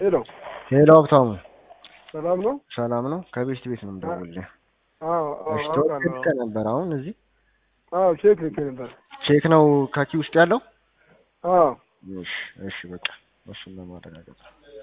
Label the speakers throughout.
Speaker 1: ሄሎ
Speaker 2: ሄሎ ሀብታሙ
Speaker 1: ሰላም ነው?
Speaker 2: ሰላም ነው? ከቤት ቤት ነው የምደውልልህ።
Speaker 1: አዎ አዎ
Speaker 2: እሺ
Speaker 1: አውቃለሁ።
Speaker 2: ተወልከ ነበር አሁን እዚህ
Speaker 1: አዎ ቼክ ልኬ ነበር።
Speaker 2: ቼክ ነው ካኪ ውስጥ ያለው?
Speaker 1: አዎ
Speaker 2: እሺ እሺ በቃ እሱን ለማረጋገጥ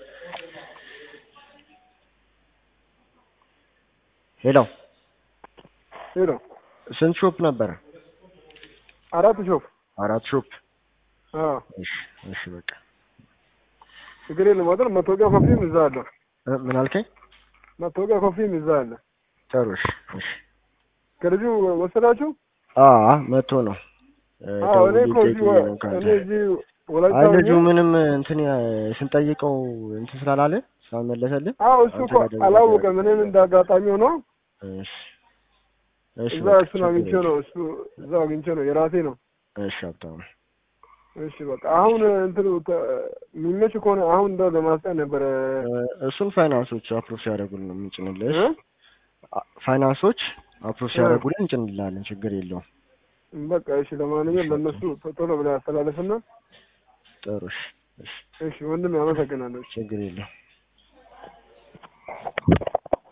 Speaker 2: ሄሎ
Speaker 1: ሄሎ
Speaker 2: ስንት ሾፕ ነበረ?
Speaker 1: አራት ሾፍ
Speaker 2: አራት ሾፕ።
Speaker 1: አዎ
Speaker 2: እሺ እሺ በቃ
Speaker 1: ችግር የለም። አይደል መታወቂያ ኮፒም እዛ አለ።
Speaker 2: እ ምን አልከኝ?
Speaker 1: መታወቂያ ኮፒም እዛ አለ።
Speaker 2: ጥሩ እሺ እሺ
Speaker 1: ከልጁ ወሰዳችሁ?
Speaker 2: አ መቶ ነው እ
Speaker 1: አዎ እኔ እኮ
Speaker 2: ደውዬ
Speaker 1: እዚህ
Speaker 2: ጠይቄ
Speaker 1: ወ-
Speaker 2: ነው ከአንተ።
Speaker 1: እኔ እዚህ ወላይታ
Speaker 2: አይ
Speaker 1: ሆኜ-
Speaker 2: ልጁ ምንም እንትን ያ- ስንጠይቀው እንትን ስላላለ ስላልመለሰልን
Speaker 1: አዎ እሱ እኮ
Speaker 2: አንተ ጋር ደውዬ
Speaker 1: አላወቀም። እኔም እንደ አጋጣሚ ሆኖ
Speaker 2: እሺ እሺ
Speaker 1: እዛ
Speaker 2: በቃ
Speaker 1: እሱን
Speaker 2: ችግር
Speaker 1: አግኝቼ
Speaker 2: የለም።
Speaker 1: ነው እሱ እዛው አግኝቼ ነው የራሴ ነው።
Speaker 2: እሺ ሀብታሙ
Speaker 1: እሺ በቃ አሁን እንትኑ ተ- የሚመች ከሆነ አሁን እንደው ለማስጠን ነበረ
Speaker 2: እ እሱን ፋይናንሶች አፕሮቭ ሲያደርጉልን ነው የምንጭንልህ።
Speaker 1: እ?
Speaker 2: አ- ፋይናንሶች አፕሮቭ
Speaker 1: እ።
Speaker 2: ሲያደርጉልን እንጭንልሃለን። ችግር የለውም።
Speaker 1: በቃ እሺ ለማንኛውም ለእነሱ ቶሎ ብለህ ያስተላለፍና
Speaker 2: ጥሩ እሺ እሺ
Speaker 1: እሺ ወንድም ያመሰግናለሁ።
Speaker 2: ችግር የለውም።